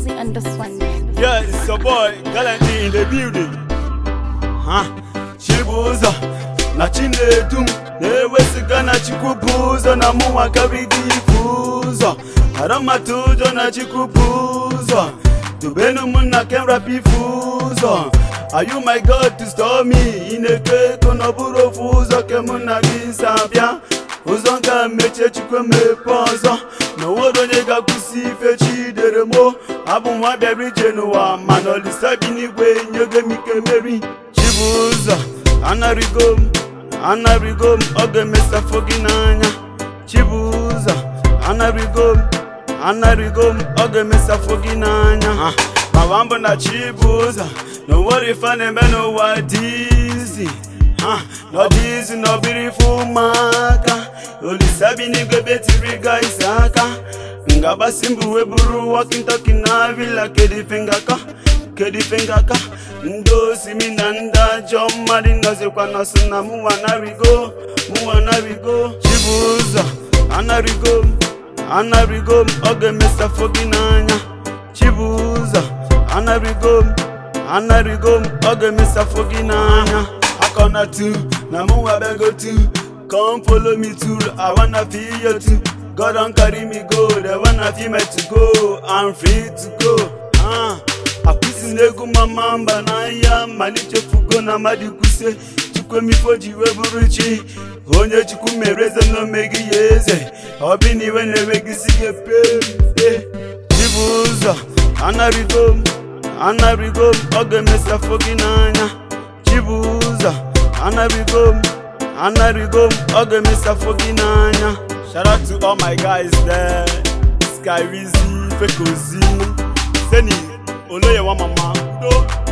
Josie on this one, man. Yeah, it's your boy, Galantine in the building. Huh? Chibuzo, na Chinedum, na-ewesiga na Chikwubuzo na mụnwa karịgo ifu ụzọ. Aramatujo na Chikwubuzo, dubenu m na Kenrap ifu ụzọ. Are you my God to stop me? Ị na-eke ego na ọ bụrụ ofu ụzọ ke mụ na gị si abịa. ụzọ nga mechie chukwu emepe ọzọ na onwere onye ga-akwụsị ife chidere mo abụ nwa bịara ije n'ụwa mana olisa bi n'igwe nyego m ike meri chibu ụzọ anarigo m anarigo m ọ ga-emesafo gị n'anya chibu ụzọ anarigo m anarigo m ọ ga-emesafo gị n'anya mawa mbụ na chibu ụzọ na onwere ife a na-eme n'ụwa dizi n'ọdịzi n'obiri ife ụmụaka olisa bi n'igwe betiri ga isi aka ngabasi mbụ wee buru walking talking na villa kedife ngaka kedife ngaka ndị osimi na ndị ajọ mmadụ nọzikwa nọsị na mụnwa narigo mụnwa narigo chibu ụzọ anarigo m anarigo m ọ ga-emesafo gị n'anya chibu ụzọ anarigo m anarigo m ọ ga-emesafo gị n'anya akọna tu na mụnwa bego tu come follow me too i wanna feel you too god don carry me go they wanna feel me to go i'm free to go ah akwụsị n'egwu mama mba n'ahịa malichefugo na mmadụ kwuse chukwemifo ji wee bụrụ chi onye chukwu mere eze n'omeghị ya eze ọ bụ na iwe na-enweghịsi gị epe chibu ụzọ anarigo m anarigo m ọ ga-emesafo gị n'anya chibu ụzọ anarigo m anarigo m ọ ga-emesafo gị n'anya shout out to all my guys there sky Rizzy fekozi seni oloye wa mama udo